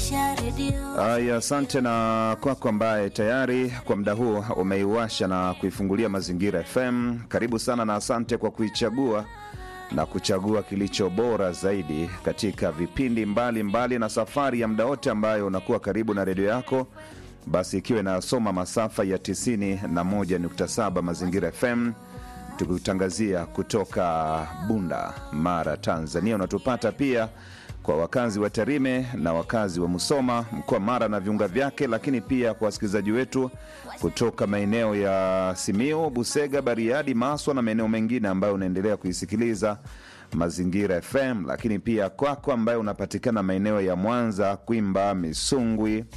Washa redio Aya, asante na kwako ambaye tayari kwa muda huu umeiwasha na kuifungulia Mazingira FM. Karibu sana na asante kwa kuichagua na kuchagua kilicho bora zaidi katika vipindi mbalimbali mbali na safari ya muda wote ambayo unakuwa karibu na redio yako, basi ikiwa inasoma masafa ya 91.7 Mazingira FM tukutangazia kutoka Bunda, Mara, Tanzania. Unatupata pia kwa wakazi wa Tarime na wakazi wa Musoma, mkoa Mara na viunga vyake, lakini pia kwa wasikilizaji wetu kutoka maeneo ya Simiu, Busega, Bariadi, Maswa na maeneo mengine ambayo unaendelea kuisikiliza Mazingira FM, lakini pia kwako ambayo unapatikana maeneo ya Mwanza, Kwimba, Misungwi,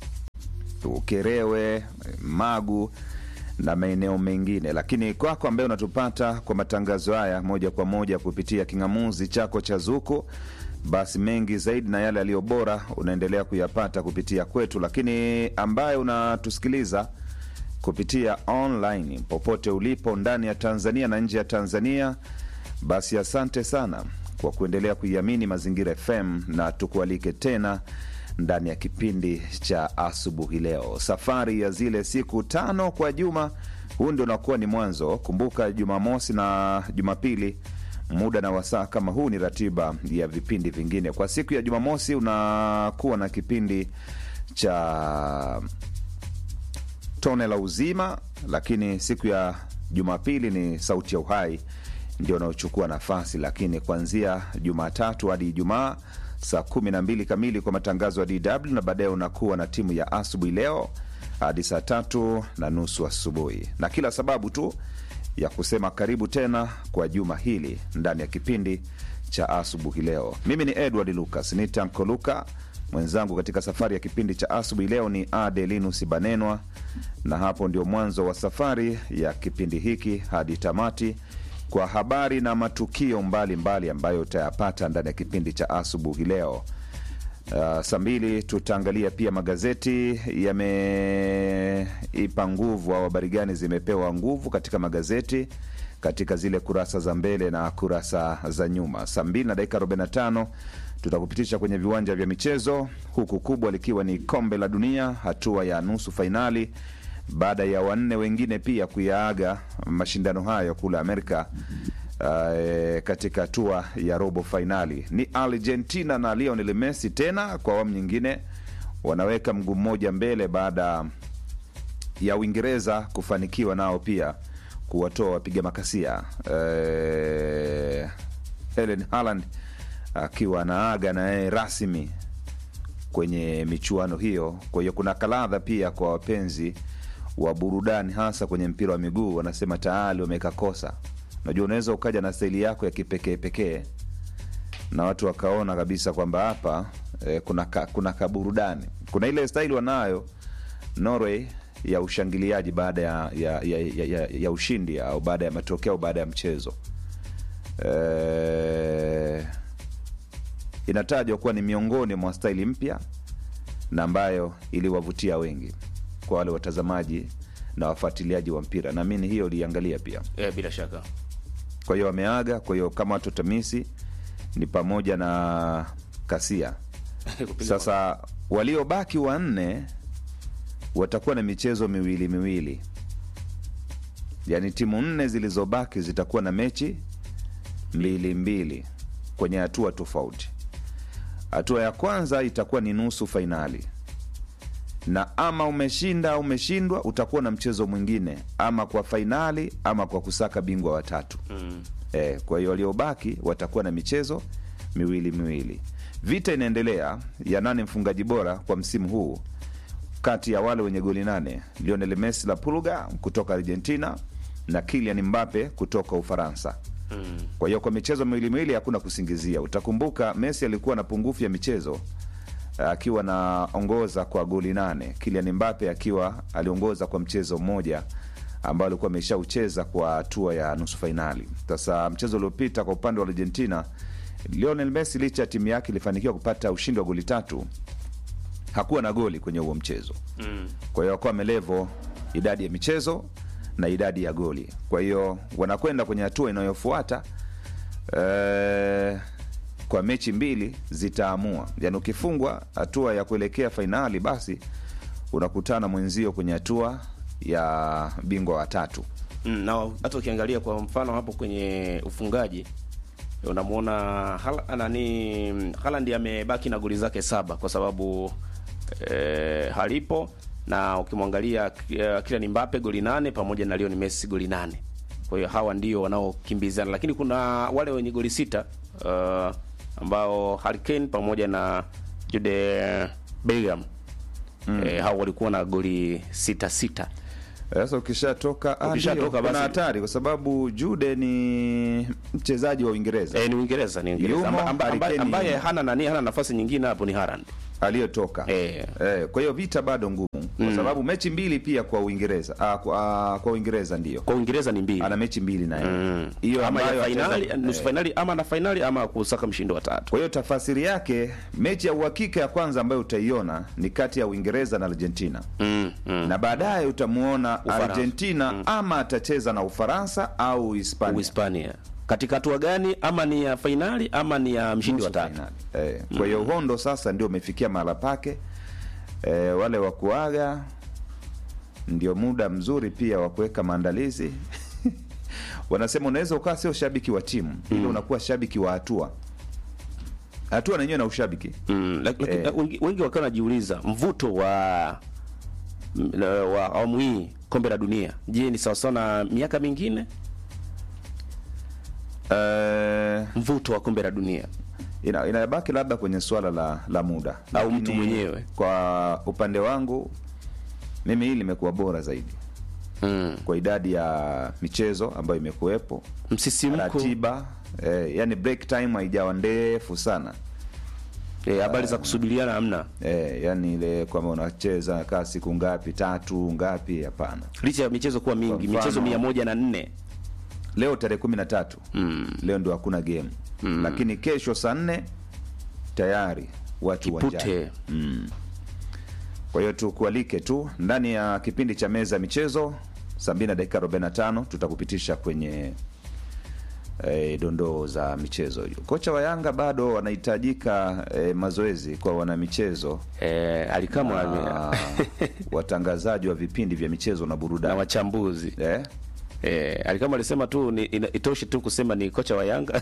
Ukerewe, Magu na maeneo mengine. Lakini kwako ambaye unatupata kwa matangazo haya moja kwa moja kupitia king'amuzi chako cha Zuku, basi mengi zaidi na yale yaliyo bora unaendelea kuyapata kupitia kwetu. Lakini ambaye unatusikiliza kupitia online popote ulipo ndani ya Tanzania na nje ya Tanzania, basi asante sana kwa kuendelea kuiamini Mazingira FM na tukualike tena ndani ya kipindi cha asubuhi leo, safari ya zile siku tano kwa juma. Huu ndio unakuwa ni mwanzo. Kumbuka Jumamosi na Jumapili, muda na wasaa kama huu ni ratiba ya vipindi vingine. Kwa siku ya Jumamosi unakuwa na kipindi cha tone la uzima, lakini siku ya Jumapili ni sauti ya uhai ndio unaochukua nafasi, lakini kuanzia Jumatatu hadi Ijumaa saa kumi na mbili kamili kwa matangazo ya DW na baadaye unakuwa na timu ya asubuhi leo hadi saa tatu na nusu asubuhi, na kila sababu tu ya kusema karibu tena kwa juma hili ndani ya kipindi cha asubuhi leo. Mimi ni Edward Lucas nitanko Luka, mwenzangu katika safari ya kipindi cha asubuhi leo ni Adelinus Banenwa, na hapo ndio mwanzo wa safari ya kipindi hiki hadi tamati kwa habari na matukio mbalimbali mbali ambayo utayapata ndani ya kipindi cha asubuhi leo. Uh, saa mbili tutaangalia pia magazeti yameipa nguvu au habari gani zimepewa nguvu katika magazeti katika zile kurasa za mbele na kurasa za nyuma. Saa mbili na dakika 45 tutakupitisha kwenye viwanja vya michezo, huku kubwa likiwa ni kombe la dunia hatua ya nusu fainali baada ya wanne wengine pia kuyaaga mashindano hayo kule Amerika. Uh, katika hatua ya robo fainali ni Argentina na Lionel Messi tena kwa awamu nyingine wanaweka mguu mmoja mbele baada ya Uingereza kufanikiwa nao pia kuwatoa wapiga makasia. Uh, Erling Haaland akiwa anaaga naye rasmi kwenye michuano hiyo. Kwa hiyo kuna kaladha pia kwa wapenzi wa burudani hasa kwenye mpira wa miguu, wanasema tayari wameweka kosa. Unajua, unaweza ukaja na staili yako ya kipekee pekee na watu wakaona kabisa kwamba hapa eh, kuna ka, kuna kaburudani. Kuna ile staili wanayo Norway ya ushangiliaji baada ya, ya, ya, ya, ya, ya ushindi au baada ya matokeo baada ya mchezo eh, inatajwa kuwa ni miongoni mwa staili mpya na ambayo iliwavutia wengi kwa wale watazamaji na wafuatiliaji wa mpira, naamini hiyo uliangalia pia. Eh, bila shaka Kwa hiyo wameaga. Kwa hiyo kama watu tamisi ni pamoja na Kasia. Kupiga Sasa waliobaki wanne watakuwa na michezo miwili miwili, yaani timu nne zilizobaki zitakuwa na mechi mbili mbili kwenye hatua tofauti. Hatua ya kwanza itakuwa ni nusu fainali na ama umeshinda au umeshindwa, utakuwa na mchezo mwingine, ama kwa fainali ama kwa kusaka bingwa watatu. Mm. E, kwa hiyo waliobaki watakuwa na michezo miwili miwili. Vita inaendelea ya nane mfungaji bora kwa msimu huu kati ya wale wenye goli nane, Lionel Messi la Pulga kutoka Argentina na Kylian Mbappe kutoka Ufaransa. Mm. Kwa hiyo kwa michezo miwili miwili hakuna kusingizia. Utakumbuka Messi alikuwa na pungufu ya michezo akiwa naongoza kwa goli nane, Kylian Mbappe akiwa aliongoza kwa mchezo mmoja ambao alikuwa ameshaucheza kwa hatua ya nusu fainali. Sasa mchezo uliopita kwa upande wa Argentina, Lionel Messi licha ya timu yake ilifanikiwa kupata ushindi wa goli tatu, hakuwa na goli kwenye huo mchezo. Mm. Kwa hiyo wakuwa amelevo idadi ya michezo na idadi ya goli. Kwa hiyo wanakwenda kwenye hatua inayofuata eh, kwa mechi mbili zitaamua. Yani ukifungwa hatua ya kuelekea fainali, basi unakutana mwenzio kwenye hatua ya bingwa wa tatu. Mm, na hata ukiangalia kwa mfano hapo kwenye ufungaji unamwona Hal- nani Haaland amebaki na goli zake saba kwa sababu eh, halipo na ukimwangalia eh, Kylian Mbappe goli nane pamoja na Lionel Messi goli nane. Kwa hiyo hawa ndio wanaokimbizana, lakini kuna wale wenye goli sita uh, ambao Harry Kane pamoja na Jude Bellingham mm. eh, hao walikuwa na goli sita sita. Sasa ukishatoka ah, Ukishatoka ndio, kuna basi- hatari kwa sababu Jude ni mchezaji wa Uingereza Eh, ni Uingereza ni Uingereza Yumo, Amba- amba- Harry ambaye, Kane ambaye yumo. hana nani hana nafasi nyingine hapo ni Haaland. aliyotoka Eh. Eh, kwa hiyo vita bado ngumu kwa sababu mechi mbili pia kwa Uingereza ah, kwa, ah, kwa Uingereza ndio Kwa Uingereza ni mbili. ana mechi mbili naye hiyo ama ambayo ya finali, atacheza- nusu eh. finali ama na finali ama kusaka mshindi wa tatu. Kwa hiyo tafasiri yake mechi ya uhakika ya kwanza ambayo utaiona ni kati ya Uingereza na Argentina Mm, mm. na baadaye utamuona Ufaransa. Argentina ama atacheza na Ufaransa au Hispania Uhispania. Katika hatua gani ama ni ya finali ama ni ya mshindi wa nusu tatu? fainali. Eh, kwa hiyo Hondo sasa ndio umefikia mahala pake. Eh, wale wa kuaga ndio muda mzuri pia wa kuweka maandalizi. Wanasema unaweza ukawa sio shabiki wa timu ila unakuwa shabiki wa hatua. Hatua na yenyewe na ushabiki. Mm, lak- lak- Eh. wengi, wengi wakiwa wanajiuliza mvuto wa m- wa awamu hii kombe la dunia, je, ni sawasawa na miaka mingine? Eh, Mvuto wa kombe la dunia ina, inabaki labda kwenye swala la, la muda Au mtu Lakini mwenyewe. Kwa upande wangu mimi hili limekuwa bora zaidi mm. kwa idadi ya michezo ambayo imekuwepo msisimko, ratiba eh, yani break time haijawa ndefu sana eh, habari za kusubiriana hamna, eh, yani ile kwamba unacheza kaa siku ngapi tatu ngapi hapana licha ya michezo kuwa mingi, Kwa mfano- michezo mia moja na nne leo tarehe kumi na tatu mm. leo ndio hakuna game lakini kesho saa nne tayari watu uwanjani Pute kwa hiyo tukualike tu ndani ya kipindi cha meza ya michezo saa mbili na dakika 45 tutakupitisha kwenye e, dondoo za michezo hiyo kocha wa yanga bado wanahitajika e, mazoezi kwa wanamichezo eh, alikamwe ame- na watangazaji wa vipindi vya michezo na na burudani wachambuzi eh? eh, alikama alisema tu ni, ina- itoshe tu kusema ni kocha wa Yanga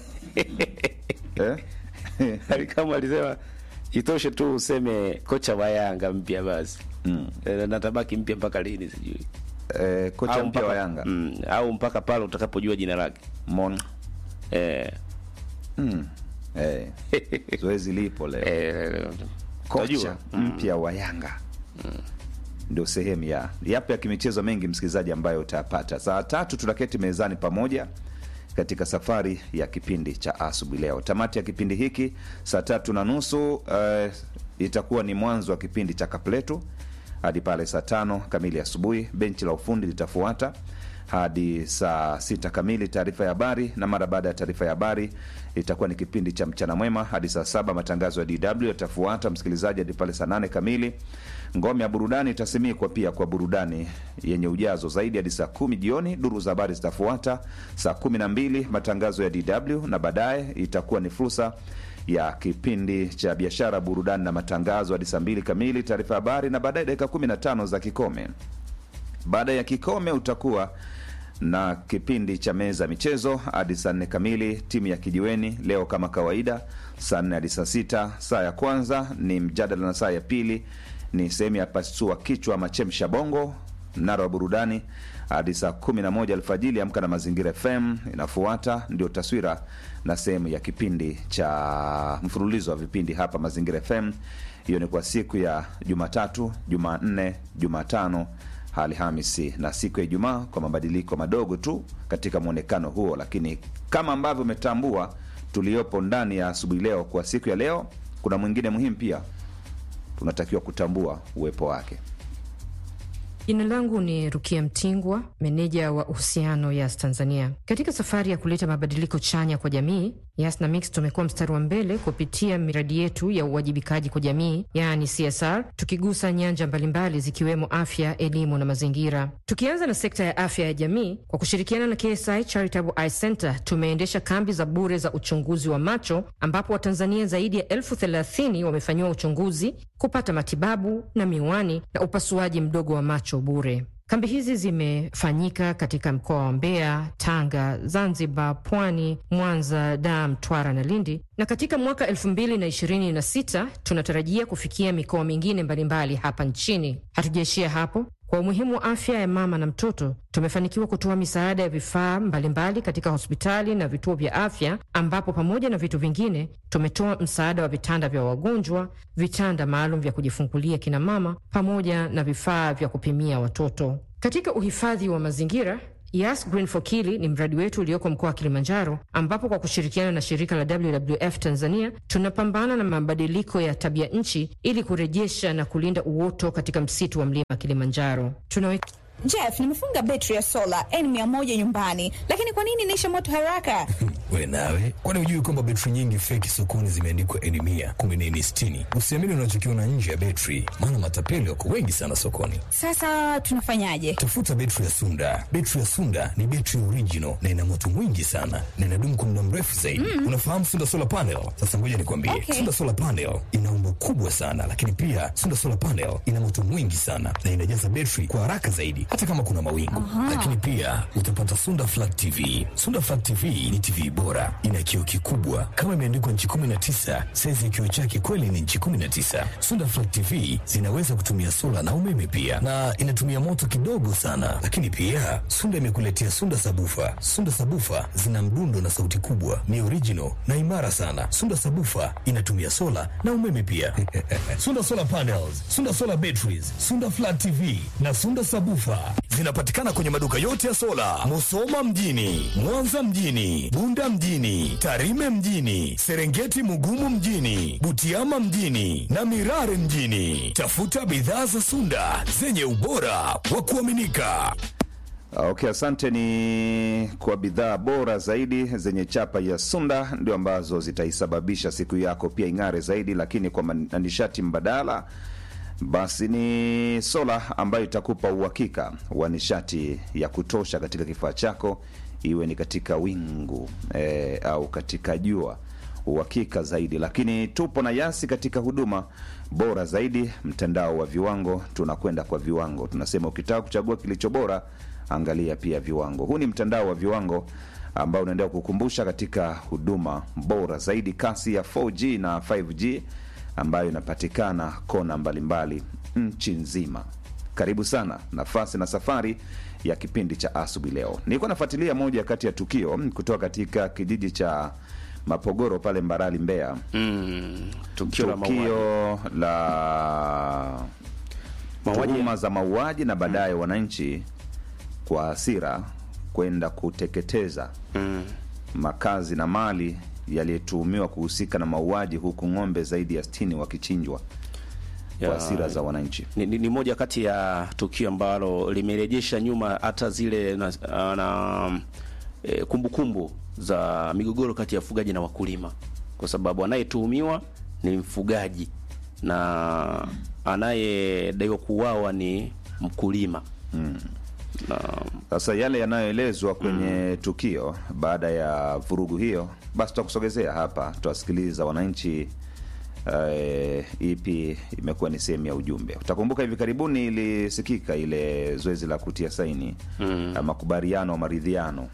Eh? alikama alisema itoshe tu useme kocha wa Yanga mpya basi Mm. eh, na tabaki mpya mpaka lini sijui Eh, kocha Au mpya wa mpaka- Yanga mm, au mpaka pale utakapojua jina lake Mon eh, mm. eh. zoezi lipo leo eh, kocha utajua. mpya wa Yanga ndio sehemu ya yapo ya kimichezo mengi, msikilizaji, ambayo utayapata saa tatu. Tunaketi mezani pamoja katika safari ya kipindi cha asubuhi leo. Tamati ya kipindi hiki saa tatu na nusu eh, itakuwa ni mwanzo wa kipindi cha kapletu hadi pale saa tano kamili asubuhi. Benchi la ufundi litafuata hadi saa sita kamili taarifa ya habari, na mara baada ya taarifa ya habari itakuwa ni kipindi cha mchana mwema hadi saa saba. Matangazo ya DW yatafuata msikilizaji hadi pale saa nane kamili. Ngome ya burudani itasimikwa pia kwa burudani yenye ujazo zaidi hadi saa kumi jioni. Duru za habari zitafuata saa kumi na mbili matangazo ya DW na baadaye itakuwa ni fursa ya kipindi cha biashara, burudani na matangazo hadi saa mbili kamili, taarifa ya habari na baadaye dakika kumi na tano za kikome. Baada ya kikome utakuwa na kipindi cha meza michezo hadi saa nne kamili. Timu ya kijiweni leo kama kawaida, saa nne hadi saa sita. Saa ya kwanza ni mjadala na saa ya pili ni sehemu ya pasua kichwa machemsha bongo. Mnara wa burudani hadi saa kumi na moja alfajili. Amka na Mazingira FM inafuata, ndio taswira na sehemu ya kipindi cha mfululizo wa vipindi hapa Mazingira FM. Hiyo ni kwa siku ya Jumatatu, Jumanne, Jumatano Alhamisi na siku ya Ijumaa kwa mabadiliko madogo tu katika mwonekano huo, lakini kama ambavyo umetambua tuliopo ndani ya asubuhi leo, kwa siku ya leo kuna mwingine muhimu pia tunatakiwa kutambua uwepo wake. Jina langu ni Rukia Mtingwa, meneja wa uhusiano Yas Tanzania. Katika safari ya kuleta mabadiliko chanya kwa jamii, Yas na Mix tumekuwa mstari wa mbele kupitia miradi yetu ya uwajibikaji kwa jamii, yaani CSR, tukigusa nyanja mbalimbali zikiwemo afya, elimu na mazingira. Tukianza na sekta ya afya ya jamii, kwa kushirikiana na KSI Charitable Eye Center tumeendesha kambi za bure za uchunguzi wa macho ambapo Watanzania zaidi ya elfu thelathini wamefanyiwa uchunguzi, kupata matibabu na miwani na upasuaji mdogo wa macho bure. Kambi hizi zimefanyika katika mkoa wa Mbeya, Tanga, Zanzibar, Pwani, Mwanza, Dar, Mtwara na Lindi, na katika mwaka elfu mbili na ishirini na sita tunatarajia kufikia mikoa mingine mbalimbali hapa nchini. Hatujaishia hapo. Kwa umuhimu wa afya ya mama na mtoto, tumefanikiwa kutoa misaada ya vifaa mbalimbali katika hospitali na vituo vya afya, ambapo pamoja na vitu vingine tumetoa msaada wa vitanda vya wagonjwa, vitanda maalum vya kujifungulia kina mama, pamoja na vifaa vya kupimia watoto. Katika uhifadhi wa mazingira Yas Green for Kili ni mradi wetu ulioko mkoa wa Kilimanjaro, ambapo kwa kushirikiana na shirika la WWF Tanzania tunapambana na mabadiliko ya tabia nchi ili kurejesha na kulinda uoto katika msitu wa mlima Kilimanjaro. Tunawe... Jeff, nimefunga betri ya sola N100 nyumbani, lakini kwa nini inaisha moto haraka? We nawe, kwani hujui kwamba betri nyingi feki sokoni zimeandikwa N100 kumbe ni N60? Usiamini unachokiona nje ya betri, maana matapeli wako wengi sana sokoni. Sasa tunafanyaje? Tafuta betri ya Sunda. Betri ya Sunda ni betri original na ina moto mwingi sana na inadumu kwa muda mrefu zaidi. Mm. Unafahamu Sunda Solar Panel? Sasa ngoja nikwambie. Okay. Sunda Solar Panel ina umbo kubwa sana, lakini pia Sunda Solar Panel ina moto mwingi sana na inajaza betri kwa haraka zaidi hata kama kuna mawingu. Lakini pia utapata Sunda Flat TV. Sunda Flat TV ni TV bora, ina kioo kikubwa kama imeandikwa nchi 19. Saizi ya kioo chake kweli ni nchi 19. Sunda Flat TV zinaweza kutumia sola na umeme pia, na inatumia moto kidogo sana. Lakini pia Sunda imekuletea Sunda Sabufa. Sunda Sabufa zina mdundo na sauti kubwa, ni original na imara sana. Sunda Sabufa inatumia sola na umeme pia. Sunda Solar Panels, Sunda Solar Batteries, Sunda Flat TV na Sunda Sabufa zinapatikana kwenye maduka yote ya sola, Musoma mjini, Mwanza mjini, Bunda mjini, Tarime mjini, Serengeti Mugumu mjini, Butiama mjini na Mirare mjini. Tafuta bidhaa za Sunda zenye ubora wa kuaminika. Okay, asante. Ni kwa bidhaa bora zaidi zenye chapa ya Sunda ndio ambazo zitaisababisha siku yako pia ing'are zaidi, lakini kwa man- na nishati mbadala basi ni sola ambayo itakupa uhakika wa nishati ya kutosha katika kifaa chako, iwe ni katika wingu eh, au katika jua, uhakika zaidi. Lakini tupo na Yasi katika huduma bora zaidi, mtandao wa viwango. Tunakwenda kwa viwango, tunasema ukitaka kuchagua kilicho bora, angalia pia viwango. Huu ni mtandao wa viwango ambao unaendelea kukumbusha katika huduma bora zaidi, kasi ya 4G na 5G ambayo inapatikana kona mbalimbali nchi nzima. Karibu sana nafasi na safari ya kipindi cha asubuhi leo. Nilikuwa nafuatilia moja kati ya tukio mm, kutoka katika kijiji cha Mapogoro pale Mbarali, Mbeya. Mm, tukio la mauaji. Tukio la Mauaji- tuhuma za mauaji na baadaye wananchi kwa hasira kwenda kuteketeza Mm. makazi na mali yaliyetuhumiwa kuhusika na mauaji huku ng'ombe zaidi ya 60 wakichinjwa kwa Ya- hasira za wananchi. ni, ni, ni moja kati ya tukio ambalo limerejesha nyuma hata zile na, na e, kumbukumbu za migogoro kati ya wafugaji na wakulima, kwa sababu anayetuhumiwa ni mfugaji na anayedaiwa kuuawa ni mkulima na Sasa yale yanayoelezwa kwenye tukio baada ya vurugu hiyo, basi tutakusogezea hapa, tutawasikiliza wananchi eh, ipi imekuwa ni sehemu ya ujumbe. Utakumbuka hivi karibuni ilisikika ile zoezi la kutia saini mm. makubaliano maridhiano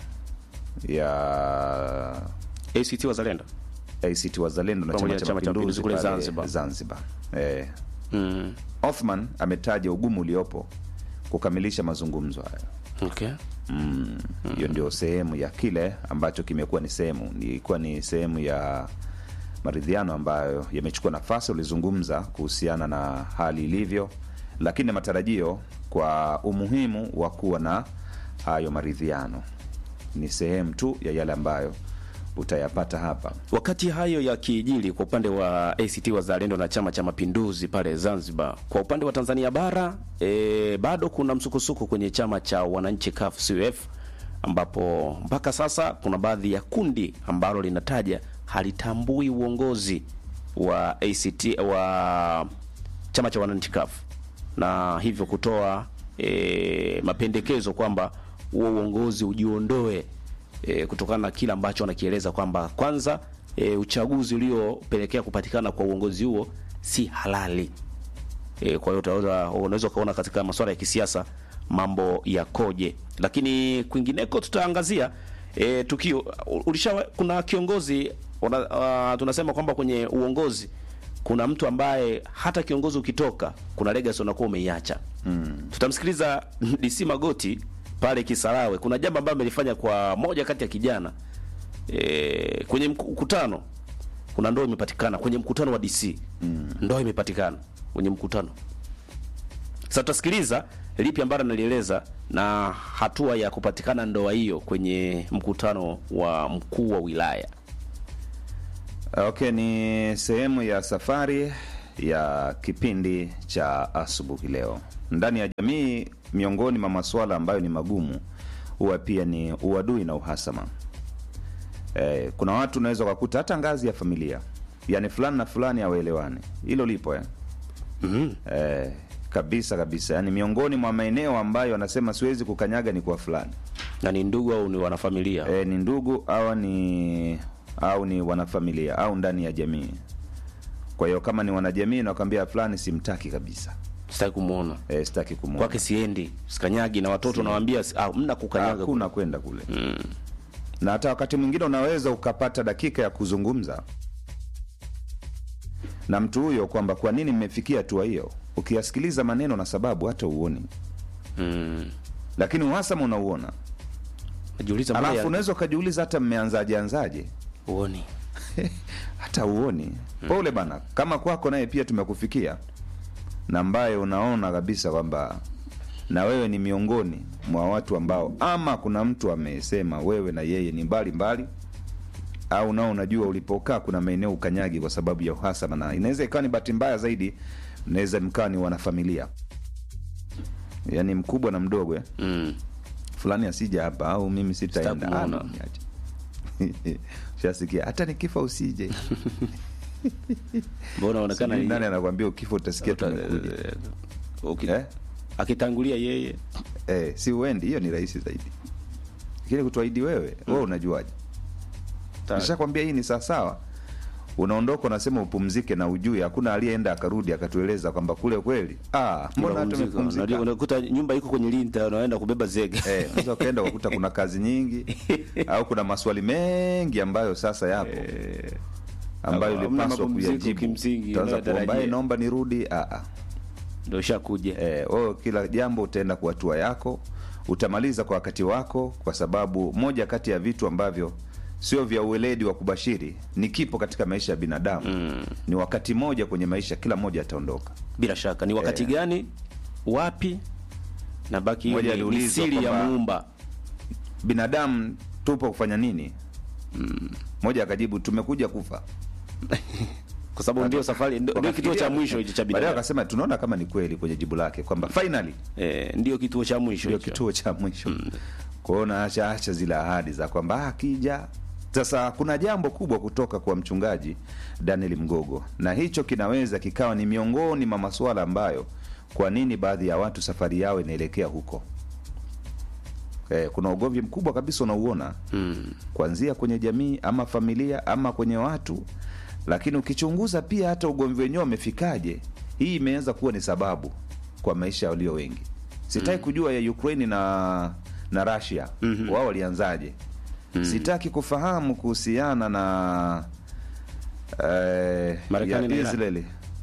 ya ACT Wazalendo ACT Wazalendo na Pamoja Chama na cha Mapinduzi kule pale Zanzibar. Zanzibar. Eh, mm. Othman ametaja ugumu uliopo kukamilisha mazungumzo hayo. okay. Mm, hiyo ndio sehemu ya kile ambacho kimekuwa ni sehemu ilikuwa ni sehemu ya maridhiano ambayo yamechukua nafasi. Ulizungumza kuhusiana na hali ilivyo, lakini na matarajio kwa umuhimu wa kuwa na hayo maridhiano ni sehemu tu ya yale ambayo utayapata hapa. Wakati hayo yakijiri kwa upande wa ACT Wazalendo na Chama cha Mapinduzi pale Zanzibar, kwa upande wa Tanzania bara e, bado kuna msukosuko kwenye chama cha wananchi CUF CUF ambapo mpaka sasa kuna baadhi ya kundi ambalo linataja halitambui uongozi wa ACT wa chama cha wananchi CUF na hivyo kutoa e, mapendekezo kwamba huo uongozi ujiondoe e, kutokana na kile ambacho wanakieleza kwamba kwanza e, uchaguzi uliopelekea kupatikana kwa uongozi huo si halali. E, kwa hiyo utaweza unaweza ukaona katika masuala ya kisiasa mambo yakoje, lakini kwingineko tutaangazia e, tukio ulisha, kuna kiongozi una, uh, tunasema kwamba kwenye uongozi kuna mtu ambaye hata kiongozi ukitoka kuna legacy unakuwa umeiacha. Mm. Tutamsikiliza DC Magoti pale Kisarawe. Kuna jambo ambalo amelifanya kwa moja kati ya kijana e, kwenye mkutano kuna ndoa imepatikana kwenye mkutano wa DC. Mm. Ndoa imepatikana kwenye mkutano. Sasa tutasikiliza lipi ambalo analieleza na hatua ya kupatikana ndoa hiyo kwenye mkutano wa mkuu wa wilaya. Okay, ni sehemu ya safari ya kipindi cha asubuhi leo ndani ya jamii. Miongoni mwa masuala ambayo ni magumu huwa pia ni uadui na uhasama. Eh, kuna watu unaweza ukakuta hata ngazi ya familia, yani fulani na fulani hawaelewani. Hilo lipo eh? Mhm. Eh, kabisa kabisa, yani miongoni mwa maeneo ambayo anasema siwezi kukanyaga ni kwa fulani Na ni ndugu au ni wanafamilia? e, ni ndugu au ni au ni wanafamilia au ndani ya jamii. Kwa hiyo kama ni wanajamii, nakwambia fulani simtaki kabisa, Sitaki kumuona. e, sitaki kumwona, Kwake siendi, sikanyagi na watoto nawaambia ah, mna kukanyaga. hakuna kwenda kule na hata wakati mwingine unaweza ukapata dakika ya kuzungumza na mtu huyo kwamba kwa nini mmefikia hatua hiyo. Ukiyasikiliza maneno na sababu hata uoni, Mm. lakini uhasama unauona, Najiuliza mbona alafu ya- unaweza ukajiuliza hata mmeanzaje anzaje uoni. hata uoni. Pole bana, kama kwako naye pia tumekufikia na ambaye unaona kabisa kwamba na wewe ni miongoni mwa watu ambao ama kuna mtu amesema wewe na yeye ni mbali mbali, au nao unajua ulipokaa kuna maeneo ukanyagi kwa sababu ya uhasama, na inaweza ikawa ni bahati mbaya zaidi, mnaweza mkawa ni wanafamilia, yaani mkubwa na mdogo eh? Mm. fulani asija hapa au mimi sitaenda. Sitakuona. Ah, niache. Shasikia hata nikifa usije. Mbona unaonekana Sijui ni- nani anakwambia ukifa utasikia Uta- tumekuja. eh, uki- Eh? akitangulia yeye Eh, si uendi, hiyo ni rahisi zaidi. Lakini kutuahidi wewe, wewe unajuaje? Ta- Nishakwambia hii ni sawasawa. Unaondoka unasema upumzike na ujue hakuna aliyeenda akarudi akatueleza kwamba kule kweli. Ah, mbona hata unapumzika. Unajua, umepumzika? unakuta nyumba iko kwenye linta unaenda kubeba zege Eh, unaweza ukaenda ukakuta kuna kazi nyingi au kuna maswali mengi ambayo sasa yapo. ambayo Hamna ulipaswa mapumziko kuyajibu. kimsingi Utaanza kuomba unayotarajia. "Eh, naomba nirudi. Ah, ah. ndio shakuja Eh, wewe kila jambo utaenda kwa hatua yako, utamaliza kwa wakati wako, kwa sababu moja kati ya vitu ambavyo sio vya uweledi wa kubashiri ni kipo katika maisha ya binadamu ni wakati moja kwenye maisha, kila mmoja ataondoka. bila shaka ni wakati Eh. gani wapi na baki hiyo Mmoja ni- ni aliulizwa siri ya kwamba- muumba Binadamu tupo kufanya nini? Mmoja akajibu tumekuja kufa. kwa sababu ndio safari ndio ndio kituo cha mwisho hicho cha Baadaye binadamu akasema tunaona kama ni kweli kwenye jibu lake kwamba finally eh, ndio kituo cha mwisho ndio hicho. kituo cha mwisho. Kwa hiyo naacha acha zile ahadi za kwamba "Ah, akija. Sasa kuna jambo kubwa kutoka kwa mchungaji Daniel Mgogo, na hicho kinaweza kikawa ni miongoni mwa masuala ambayo kwa nini baadhi ya watu safari yao inaelekea huko. Eh, kuna ugomvi mkubwa kabisa unauona Mm. kuanzia kwenye jamii ama familia ama kwenye watu, lakini ukichunguza pia hata ugomvi wenyewe umefikaje, hii imeanza kuwa ni sababu kwa maisha ya walio wengi. Sitaki kujua ya Ukraine na na Russia wao walianzaje. Sitaki kufahamu kuhusiana na eh, Marekani ya na Iran. Israeli,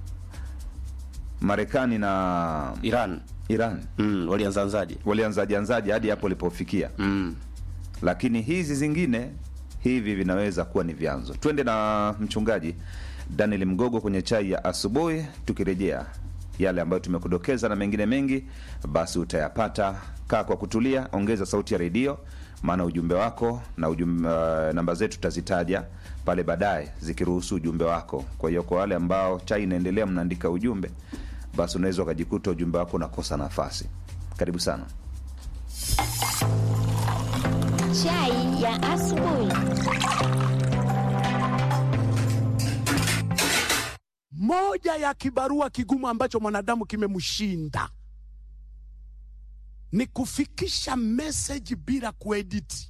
Marekani na Iran Iran mm, walianzaanzaje walianzaje anzaje hadi hapo walipofikia mm. lakini hizi zingine hivi vinaweza kuwa ni vyanzo. Twende na mchungaji Daniel Mgogo kwenye chai ya asubuhi, tukirejea yale ambayo tumekudokeza na mengine mengi, basi utayapata. Kaa kwa kutulia, ongeza sauti ya redio, maana ujumbe wako na ujumbe, uh, namba zetu tutazitaja pale baadaye zikiruhusu ujumbe wako. Kwa hiyo kwa wale ambao chai inaendelea, mnaandika ujumbe, basi unaweza ukajikuta ujumbe wako unakosa nafasi. Karibu sana. moja asubuhi. Moja ya kibarua kigumu ambacho mwanadamu kimemshinda ni kufikisha message bila kuediti.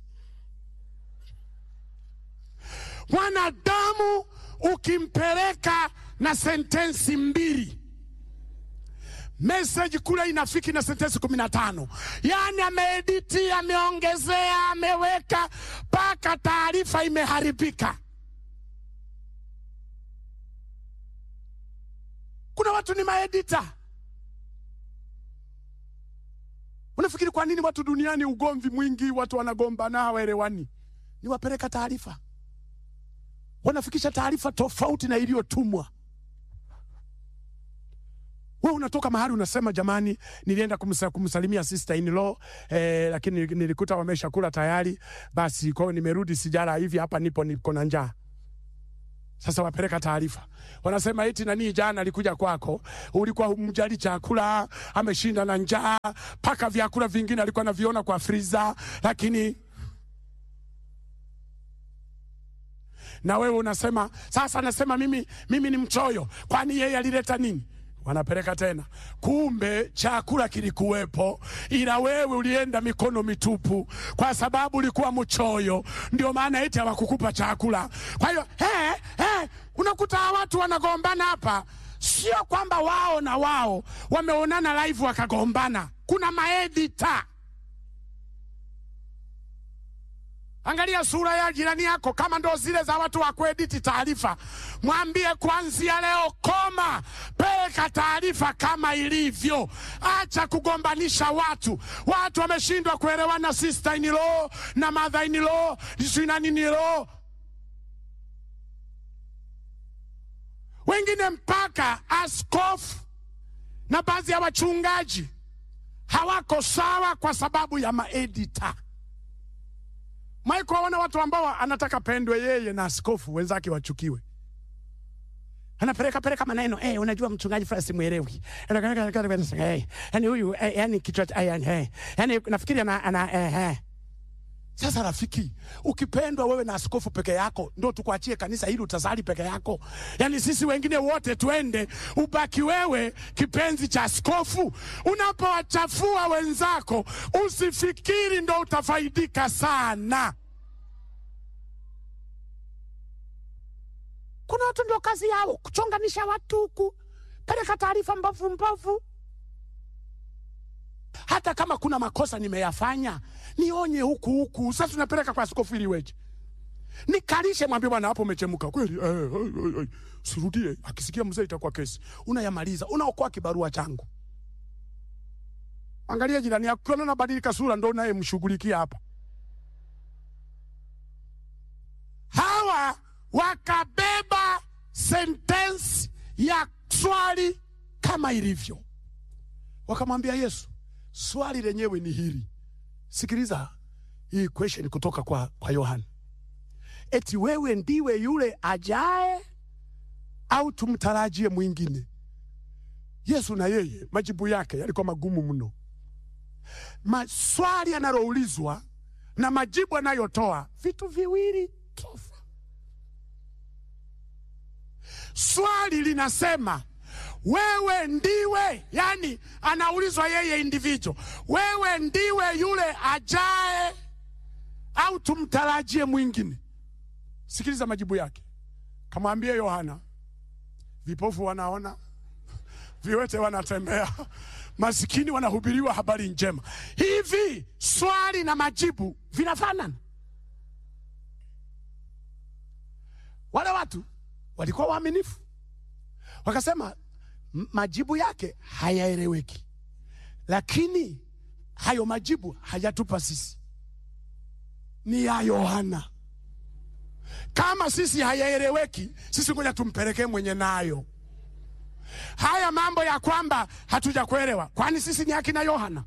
Mwanadamu ukimpeleka na sentensi mbili message kule inafiki na sentensi kumi na tano yaani ameediti, ameongezea, ameweka mpaka taarifa imeharibika. Kuna watu ni maedita. Unafikiri kwa nini watu duniani ugomvi mwingi, watu wanagombana hawaelewani? Ni wapeleka taarifa, wanafikisha taarifa tofauti na iliyotumwa. We unatoka mahali unasema, jamani, nilienda kumsa, kumsalimia sister in law eh, lakini nilikuta wamesha kula tayari, basi kwao nimerudi, sijala hivi hapa, nipo niko na njaa. Sasa wapeleka taarifa, wanasema eti nani jana alikuja kwako, ulikuwa humjali chakula, ameshinda na njaa, mpaka vyakula vingine alikuwa anaviona kwa friza, lakini na wewe unasema sasa, anasema mimi, mimi ni mchoyo, kwani yeye alileta nini? Wanapeleka tena, kumbe chakula kilikuwepo, ila wewe ulienda mikono mitupu, kwa sababu ulikuwa mchoyo, ndio maana eti hawakukupa chakula. Kwa hiyo he, he, unakuta watu wanagombana hapa, sio kwamba wao na wao wameonana live wakagombana, kuna maedita Angalia sura ya jirani yako, kama ndo zile za watu wa kuediti taarifa, mwambie kuanzia leo koma, peleka taarifa kama ilivyo. Acha kugombanisha watu. Watu wameshindwa kuelewana, sister in law na mother in law, sijui na nini law, wengine mpaka askofu na baadhi ya wachungaji hawako sawa kwa sababu ya maedita. Maiko waona watu ambao anataka pendwe yeye na askofu wenzake wachukiwe, anapeleka peleka maneno eh, unajua mchungaji fulani simuelewi, eh, yani huyu eh, yani kichwa eh, eh, yani nafikiri ana, ana eh, eh. Sasa rafiki, ukipendwa wewe na askofu peke yako, ndo tukuachie kanisa hili utasali peke yako? Yaani sisi wengine wote twende, ubaki wewe kipenzi cha askofu? Unapowachafua wenzako, usifikiri ndo utafaidika sana. Kuna watu ndio kazi yao kuchonganisha watu huku, peleka taarifa mbovu mbovu hata kama kuna makosa nimeyafanya nionye huku huku. Sasa tunapeleka kwa askofu ili weje nikalishe, mwambie bwana, hapo umechemka kweli, eh, eh, eh, sirudie. Akisikia mzee itakuwa kesi. Unayamaliza, unaokoa kibarua changu. Angalia jirani yako, ukiona anabadilika sura, ndo naye mshughulikia hapa. Hawa wakabeba sentensi ya swali kama ilivyo, wakamwambia Yesu, swali lenyewe ni hili. Sikiliza hii question kutoka kwa, kwa Yohana, eti wewe ndiwe yule ajaye au tumtarajie mwingine? Yesu na yeye majibu yake yalikuwa magumu mno. Maswali yanaloulizwa na majibu anayotoa vitu viwili tofauti. Swali linasema wewe ndiwe, yani anaulizwa yeye individual, wewe ndiwe yule ajaye au tumtarajie mwingine? Sikiliza majibu yake, kamwambie Yohana, vipofu wanaona, viwete wanatembea, masikini wanahubiriwa habari njema. Hivi swali na majibu vinafanana? Wale watu walikuwa waaminifu, wakasema majibu yake hayaeleweki, lakini hayo majibu hayatupa sisi, ni ya Yohana. Kama sisi hayaeleweki, sisi ngoja tumpelekee mwenye nayo. Haya mambo ya kwamba hatuja kuelewa, kwani sisi ni akina Yohana?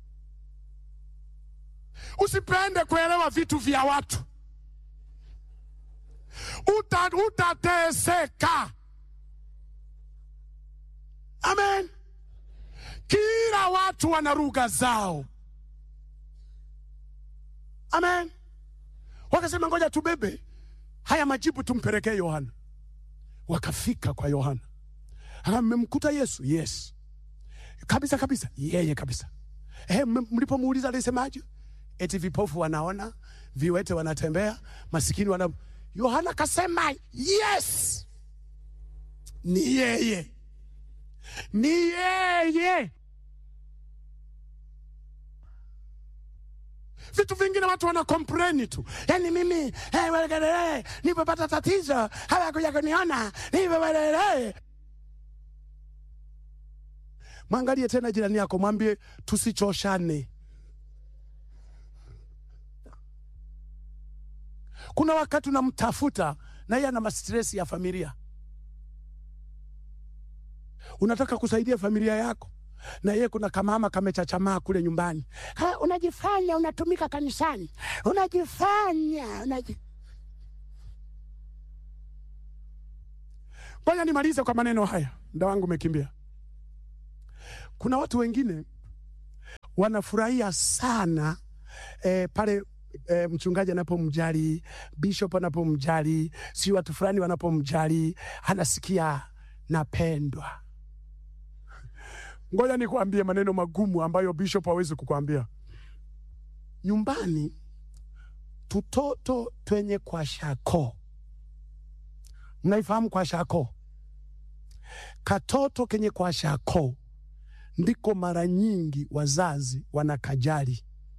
Usipende kuelewa vitu vya watu, uta utateseka. Amen. Kila watu wana lugha zao. Amen. wakasema ngoja tubebe haya majibu tumpelekee Yohana. Wakafika kwa Yohana, amemkuta Yesu. Yes, kabisa kabisa, yeye kabisa. Eh, m- mlipomuuliza alisemaje? Eti vipofu wanaona, viwete wanatembea, masikini wana. Yohana kasema yes, ni yeye, ni yeye. vitu vingine watu wana complain tu, yani mimi hey, welekele nipopata tatizo hawakuja kuniona nipopata Mwangalie tena jirani yako, mwambie tusichoshane. Kuna wakati unamtafuta na yeye ana mastresi ya familia, unataka kusaidia familia yako na yeye kuna kamama kamechachamaa kule nyumbani. Ha, unajifanya unatumika kanisani, unajifanya unaji... Ngoja nimalize kwa maneno haya, muda wangu umekimbia. Kuna watu wengine wanafurahia sana eh, pale eh, mchungaji anapomjali, bishop anapomjali, si watu fulani wanapomjali, anasikia napendwa. Ngoja nikuambie maneno magumu ambayo bishop hawezi kukwambia. Nyumbani tutoto twenye kwa shako, mnaifahamu kwa shako? Katoto kenye kwa shako ndiko mara nyingi wazazi wanakajali.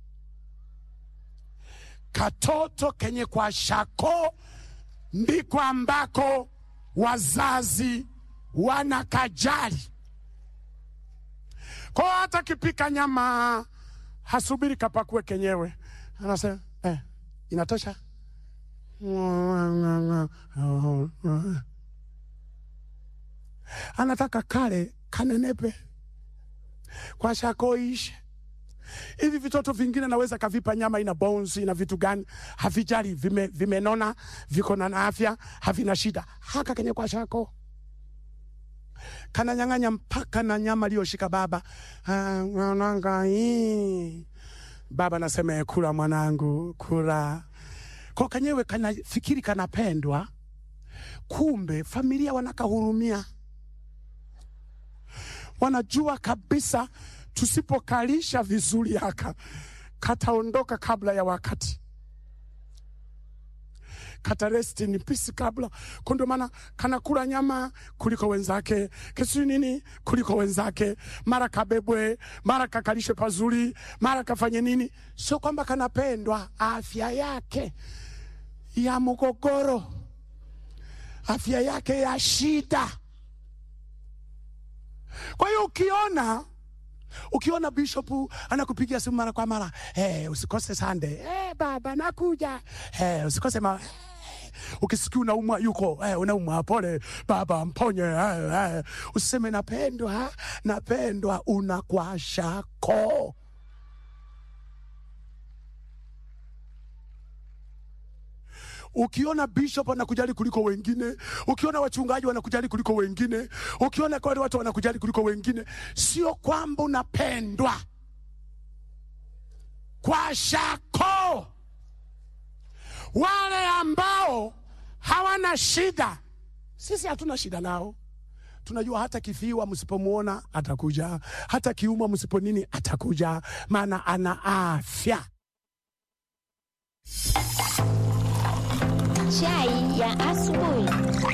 Katoto kenye kwa shako ndiko ambako wazazi wanakajali. Kwa hata kipika nyama hasubiri kapakue kenyewe, anasema eh, inatosha. Anataka kale kanenepe kwa shako ishe. Hivi vitoto vingine naweza kavipa nyama ina bones ina vitu gani, havijali, vime, vimenona viko na afya, havina shida. Haka kenye kwa shako kananyang'anya mpaka na nyama aliyoshika baba. Ah, mwananga hii baba nasema kula mwanangu, kula kwa kenyewe kanafikiri kanapendwa, kumbe familia wanakahurumia, wanajua kabisa tusipokalisha vizuri haka kataondoka kabla ya wakati kata rest in peace kabla. Kwa ndio maana kanakula nyama kuliko wenzake, kesi nini kuliko wenzake, mara kabebwe, mara kakalishwe pazuri, mara kafanye nini. Sio kwamba kanapendwa, afya yake ya mgogoro, afya yake ya shida. Kwa hiyo ukiona ukiona bishop anakupigia simu mara kwa mara, hey, usikose Sunday, hey, baba nakuja, hey, usikose ma ukisikia unaumwa yuko eh, unaumwa pole baba mponye eh, eh. usiseme napendwa napendwa unakwashako ukiona bishop anakujali kuliko wengine ukiona wachungaji wanakujali kuliko wengine ukiona kwa wale watu wanakujali kuliko wengine sio kwamba unapendwa kwa shako wale ambao hawana shida, sisi hatuna shida nao. Tunajua hata kifiwa msipomwona atakuja, hata kiuma msipo nini atakuja, maana ana afya. Chai ya asubuhi.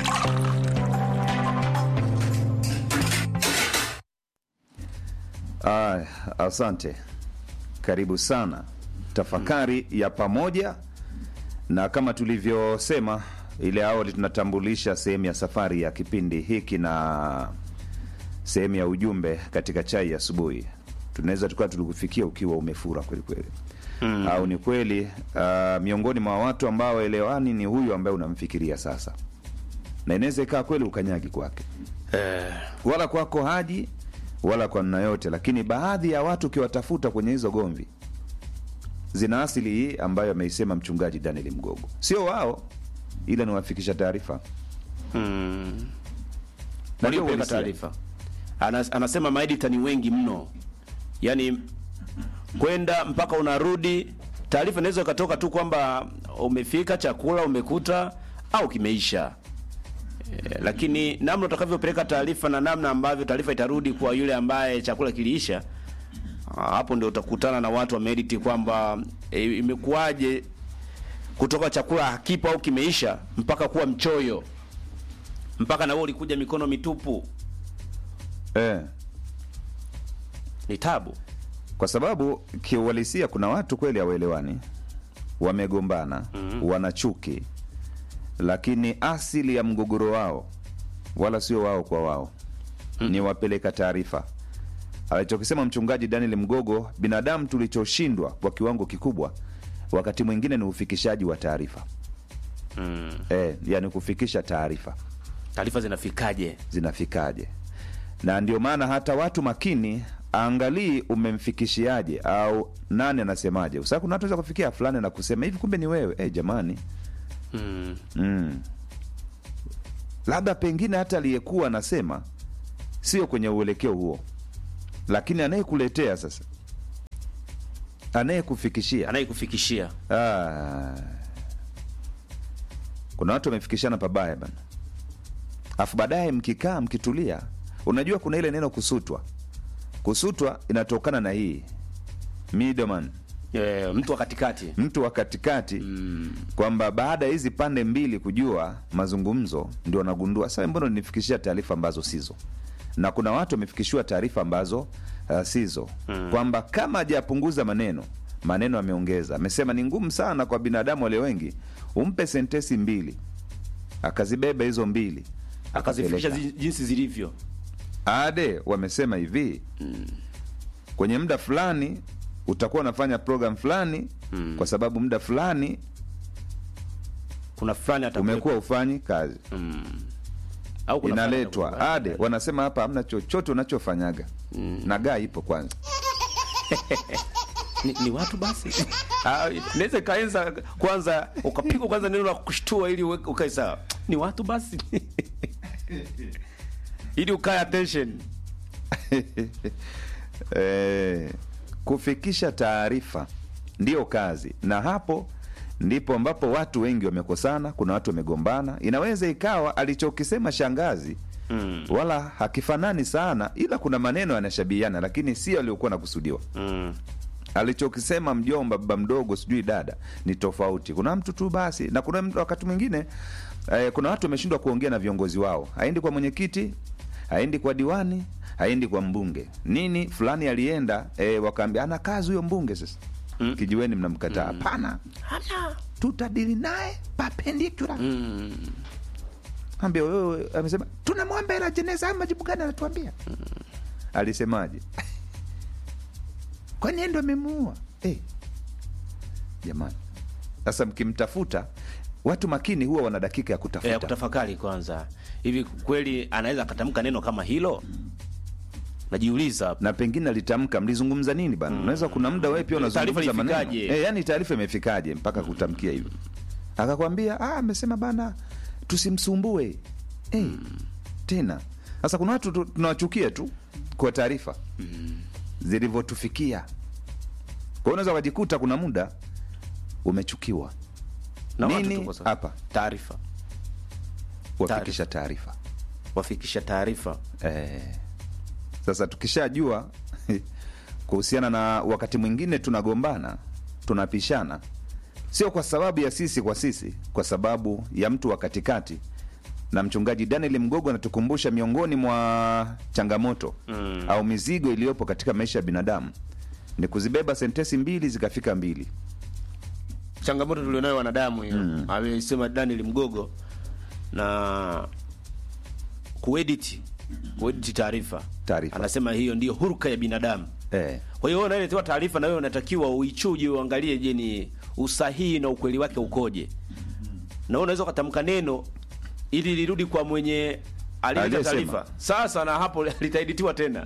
Ah, asante, karibu sana tafakari ya pamoja, na kama tulivyosema ile awali, tunatambulisha sehemu ya safari ya kipindi hiki na sehemu ya ujumbe katika chai ya asubuhi. Tunaweza tukawa tulikufikia ukiwa umefura kwelikweli mm. au ni kweli uh, miongoni mwa watu ambao elewani ni huyu ambaye unamfikiria sasa, na inaweza ikaa kweli ukanyagi kwake eh, wala kwako haji wala kwa namna yote, lakini baadhi ya watu ukiwatafuta kwenye hizo gomvi zina asili hii ambayo ameisema mchungaji Daniel Mgogo. Sio wao, ila niwafikisha taarifa mm. Na ndio waliopeleka uhalisia. taarifa Anas, anasema maedita ni wengi mno, yaani kwenda mpaka unarudi. Taarifa inaweza ikatoka tu kwamba umefika chakula umekuta au kimeisha e, lakini namna utakavyopeleka taarifa na namna ambavyo taarifa itarudi kwa yule ambaye chakula kiliisha ah, hapo ndio utakutana na watu wameediti kwamba e, imekuwaje kutoka chakula hakipo au kimeisha mpaka kuwa mchoyo mpaka na wewe ulikuja mikono mitupu eh. ni tabu kwa sababu kiuhalisia kuna watu kweli hawaelewani wamegombana mm-hmm. wana chuki lakini asili ya mgogoro wao wala sio wao kwa wao mm-hmm. ni wapeleka taarifa alichokisema mchungaji daniel mgogo binadamu tulichoshindwa kwa kiwango kikubwa wakati mwingine ni ufikishaji wa taarifa mm. e, yani kufikisha taarifa taarifa zinafikaje zinafikaje na ndio maana hata watu makini angalii umemfikishiaje au nani anasemaje kwa sababu kuna watu weza kufikia fulani na kusema hivi kumbe ni wewe hey, jamani mm. mm. labda pengine hata aliyekuwa anasema sio kwenye uelekeo huo lakini anayekuletea sasa anayekufikishia anayekufikishia Ah. kuna watu wamefikishana pabaya bana afu baadaye mkikaa mkitulia unajua kuna ile neno kusutwa kusutwa inatokana na hii middleman e, mtu wa katikati mtu wa katikati mm. kwamba baada ya hizi pande mbili kujua mazungumzo ndio wanagundua sasa mbona nifikishia taarifa ambazo sizo na kuna watu wamefikishiwa taarifa ambazo uh, sizo mm. kwamba kama hajapunguza maneno maneno ameongeza amesema ni ngumu sana kwa binadamu wale wengi umpe sentesi mbili akazibeba hizo mbili akazifikisha akapeleka. zi- jinsi zilivyo ade wamesema hivi mm. kwenye muda fulani utakuwa unafanya program fulani mm. kwa sababu muda fulani kuna fulani atakuwepo. umekuwa ufanyi kazi au kuna fulani inaletwa atakuwepo. ade wanasema hapa hamna chochote unachofanyaga mm. na gaa ipo kwanza ni, ni watu basi Ah, naweza ikaenza kwanza ukapigwa kwanza neno la kushtua ili uwe- ukae sawa ni watu basi ili ukae attention eh, kufikisha taarifa ndiyo kazi na hapo ndipo ambapo watu wengi wamekosana kuna watu wamegombana inaweza ikawa alichokisema shangazi mm. wala hakifanani sana ila kuna maneno yanashabihiana lakini sio aliyokuwa nakusudiwa mm. alichokisema mjomba baba mdogo sijui dada ni tofauti kuna mtu tu basi na kuna mtu wakati mwingine eh, kuna watu wameshindwa kuongea na viongozi wao haendi kwa mwenyekiti haendi kwa diwani haendi kwa mbunge nini fulani alienda eh, wakaambia ana kazi huyo mbunge sasa mm. kijiweni mnamkataa hapana mm. tutadili naye papendikula Mm. ambia wewe amesema tunamwomba hela jeneza haya majibu gani anatuambia alisemaje kwani yeye ndo amemuua hey. jamani sasa mkimtafuta watu makini huwa wana dakika ya kutafuta Eh, kutafakari kwanza hivi kweli anaweza akatamka neno kama hilo najiuliza hapo. na pengine alitamka mlizungumza nini bana unaweza kuna muda wewe pia Taarifa unazungumza maneno ilifikaje? e, yani taarifa imefikaje mpaka kutamkia hivyo akakwambia "Ah, amesema bana tusimsumbue hey, tena sasa kuna watu tu- tunawachukia tu kwa taarifa zilivyotufikia kwa hiyo unaweza ukajikuta kuna muda umechukiwa Na watu nini tuko sawa. hapa taarifa wafikisha taarifa wafikisha taarifa Eh, sasa tukishajua kuhusiana na wakati mwingine tunagombana tunapishana sio kwa sababu ya sisi kwa sisi kwa sababu ya mtu wa katikati na mchungaji daniel mgogo anatukumbusha miongoni mwa changamoto mm. au mizigo iliyopo katika maisha ya binadamu ni kuzibeba sentesi mbili zikafika mbili changamoto tulionayo wanadamu hiyo mm. amesema daniel mgogo na kuedit kuedit taarifa Taarifa. anasema hiyo ndiyo huruka ya binadamu eh. kwa hiyo wewe unayeletewa taarifa na wewe unatakiwa uichuje uangalie je ni usahihi na ukweli wake ukoje na wewe unaweza ukatamka neno ili lirudi kwa mwenye alileta Aliyesema. taarifa sasa na hapo litaeditiwa tena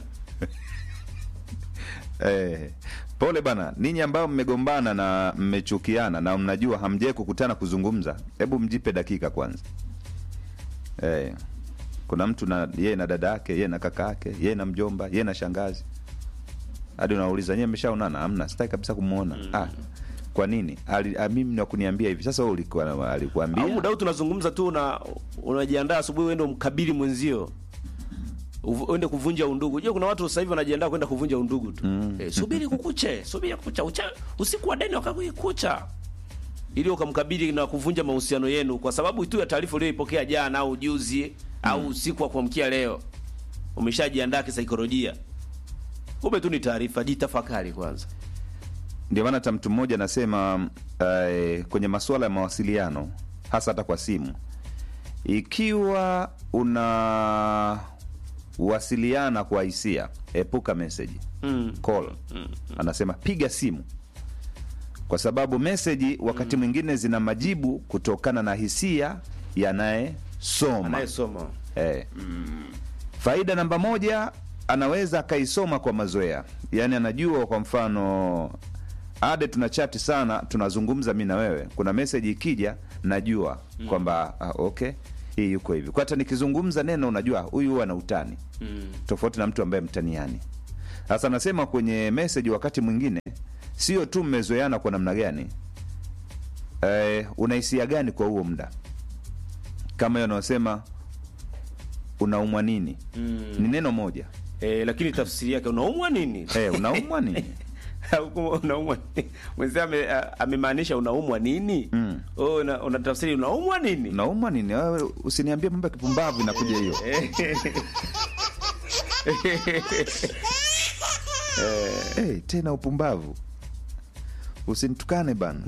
Eh, pole bana ninyi ambao mmegombana na mmechukiana na mnajua hamjai kukutana kuzungumza hebu mjipe dakika kwanza eh, kuna mtu na yeye na dada yake yeye na kaka yake yeye na mjomba yeye na shangazi hadi unauliza nyewe mmeshaonana amna sitaki kabisa kumwona mm. ah, kwa nini Ali- ah, mimi nakuniambia hivi sasa wewe ulikuwa au alikuambia muda huu tunazungumza tu una unajiandaa asubuhi uende mkabili mwenzio Uvu- uende kuvunja undugu. Unajua kuna watu sasa hivi wanajiandaa kwenda kuvunja undugu tu. Eh, subiri kukuche, subiri kukucha. Ucha, usiku wa deni wakakuikucha. Ili ukamkabili na kuvunja mahusiano yenu kwa sababu tu ya taarifa uliyoipokea jana au juzi au usiku wa kuamkia leo. Umeshajiandaa kisaikolojia. Kumbe tu ni taarifa, jitafakari kwanza. ndio maana hata mtu mmoja anasema eh, kwenye masuala ya mawasiliano hasa hata kwa simu ikiwa unawasiliana kwa hisia epuka meseji Mm. call anasema piga simu kwa sababu meseji wakati mwingine zina majibu kutokana na hisia yanayesoma Anayesoma. eh. faida namba moja anaweza akaisoma kwa mazoea yaani anajua kwa mfano ade tuna chati sana tunazungumza mi na wewe kuna meseji ikija najua kwamba ah, okay hii yuko hivi kwa hata nikizungumza neno unajua huyu huwa na utani Mm. tofauti na mtu ambaye mtaniani sasa anasema kwenye meseji wakati mwingine sio tu mmezoeana kwa namna gani eh, unahisia gani kwa huo muda kama hiyo anaosema unaumwa nini Mm. ni neno moja Eh, lakini tafsiri yake unaumwa nini? eh, unaumwa nini Huku unaumwa nini? Mwenzia ame- a- amemaanisha unaumwa nini? Mm. Oh, una, una tafsiri unaumwa nini? unaumwa nini Wewe usiniambie mambo ya kipumbavu inakuja hiyo hey, tena upumbavu usinitukane bana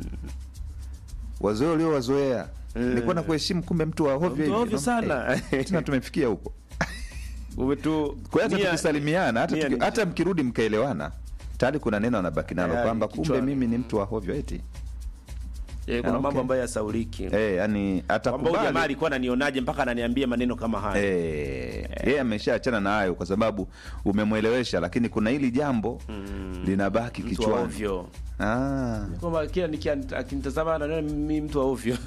wazoea ulio wazoea nilikuwa na kuheshimu kumbe mtu wa hovyo Mtu wa hivi. hovyo sana. Eh, tena tumefikia huko Uwe tu kwa hiyo hata nia- tukisalimiana hata, nia tuki, ni- hata mkirudi mkaelewana tayari kuna neno anabaki nalo Tayari, kwamba kumbe kichwani. mimi ni mtu wa hovyo eti Eh, kuna Ah, mambo okay. ambayo yasauliki. eh, yani Kwamba huyu jamaa atakubali alikuwa ananionaje mpaka ananiambia maneno kama haya. Eh, yeye ameshaachana na hayo kwa sababu umemwelewesha, lakini kuna hili jambo linabaki Mtu wa kichwani. ovyo. Ah. Kwamba kila nikia- akinitazama anaona mimi mtu wa ovyo.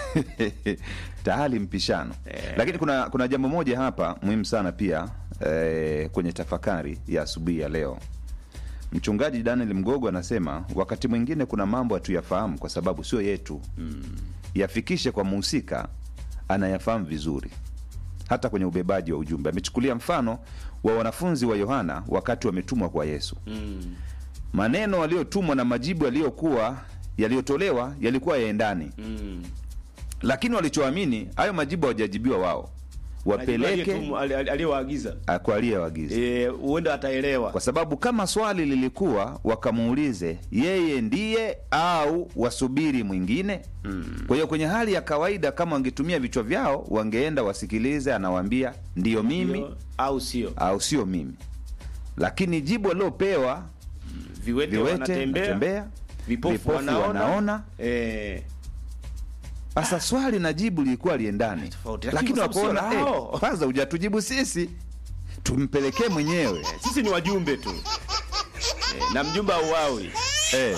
tayari mpishano lakini kuna kuna jambo moja hapa muhimu sana pia eh, kwenye tafakari ya asubuhi ya leo mchungaji daniel mgogo anasema wakati mwingine kuna mambo hatuyafahamu kwa sababu sio yetu yafikishe kwa muhusika anayafahamu vizuri hata kwenye ubebaji wa ujumbe amechukulia mfano wa wanafunzi wa yohana wakati wametumwa kwa yesu Mm. maneno waliotumwa na majibu yaliyokuwa yaliyotolewa yalikuwa yaendani Mm. lakini walichoamini hayo majibu hawajajibiwa wao wapeleke Aliyetumwa- ali- ali- aliyewaagiza. ah, kwa aliyewagiza Eh, huenda ataelewa. kwa sababu kama swali lilikuwa wakamuulize yeye ndiye au wasubiri mwingine mm. kwa hiyo kwenye hali ya kawaida kama wangetumia vichwa vyao wangeenda wasikilize anawaambia ndiyo mimi Ndio, au sio? au sio mimi lakini jibu alilopewa Viwete, viwete wanatembea, natembea vipofu, vipofu wanaona, wanaona. Eh, sasa swali na jibu lilikuwa liendani Tofauti, lakini lakini kwa sababu wakaona sio eh, lao." kwanza hujatujibu sisi tumpelekee mwenyewe sisi ni wajumbe tu eh, na mjumbe auawi. eh,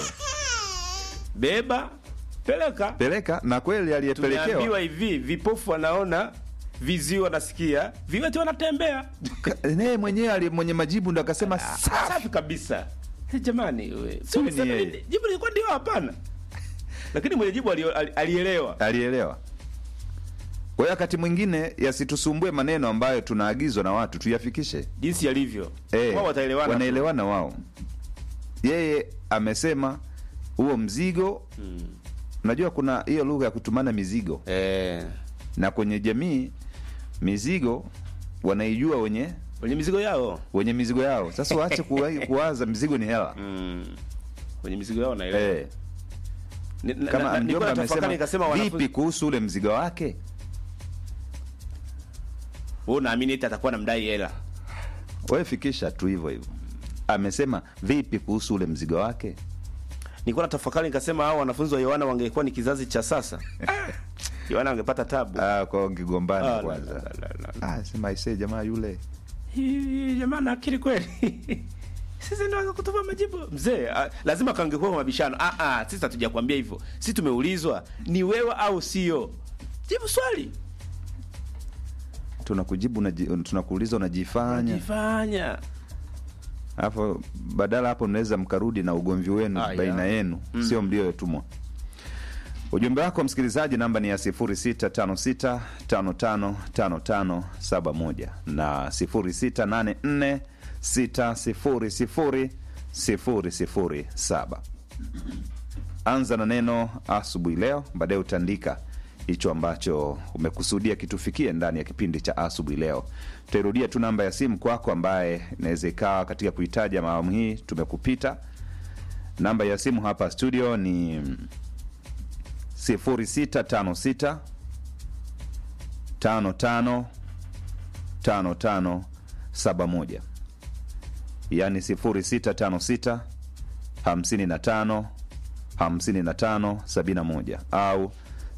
Beba, peleka. peleka na kweli aliyepelekewa Tumeambiwa hivi, vipofu wanaona, viziwi wanasikia, viwete wanatembea. Ka- naye mwenyewe ali- mwenye majibu ndo akasema "Sa- Safi kabisa. Eh, Jamani, we, sio Huyu ni mseme yeye. ni- jibu lilikuwa ndio hapana. Lakini mwenye jibu ali- ali- alielewa. alielewa kwa hiyo wakati mwingine yasitusumbue maneno ambayo tunaagizwa na watu tuyafikishe Jinsi yalivyo. Eh, Wao wataelewana. tu. wanaelewana wao yeye amesema huo mzigo unajua kuna hiyo lugha ya kutumana mizigo Eh, na kwenye jamii mizigo wanaijua wenye wenye mizigo yao. wenye mizigo yao sasa waache kuwa- kuwaza mizigo ni hela Mm. Wenye mizigo yao naelewa. eh, Ni- na- kama na- nilikuwa mjomba natafakari nikasema amesema wanafunzi vipi kuhusu ule mzigo wake wewe unaamini eti atakuwa namdai hela. wewe fikisha tu hivyo hivyo amesema vipi kuhusu ule mzigo wake Nilikuwa natafakari nikasema hao wanafunzi wa Yohana wangekuwa ni kizazi cha sasa. Yohana angepata tabu. ah, kwa ngigombana Ah, la, kwanza la, la, la, la. ah, sema aisee jamaa yule Hii, jamaa na akili kweli. Sisi ndio wanga kutupa majibu. Mzee, ah, lazima kangekuwa kwa mabishano. Ah ah, sisi hatujakwambia hivyo. Sisi tumeulizwa ni wewe au sio? Jibu swali. tunakujibu unaji- tunakuuliza unajifanya Jifanya. hapo badala hapo mnaweza mkarudi na ugomvi wenu Ah, baina yeah. yenu sio mliotumwa ujumbe wako msikilizaji namba ni ya 0656555571 na 0684600007 anza na neno asubuhi leo baadaye utaandika hicho ambacho umekusudia kitufikie ndani ya kipindi cha asubuhi leo tutairudia tu namba ya simu kwako ambaye inaweza ikawa katika kuhitaja maawamu hii tumekupita namba ya simu hapa studio ni 0656 55 55 71 yani 0656 55 55 71 au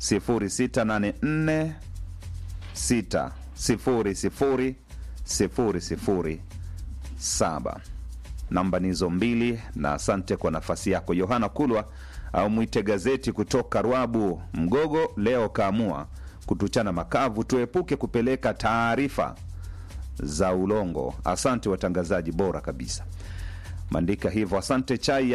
0684 6 0 0 0 0 7 namba ni hizo mbili na asante kwa nafasi yako yohana kulwa au mwite gazeti kutoka rwabu mgogo leo kaamua kutuchana makavu tuepuke kupeleka taarifa za ulongo asante watangazaji bora kabisa maandika hivyo asante chai ya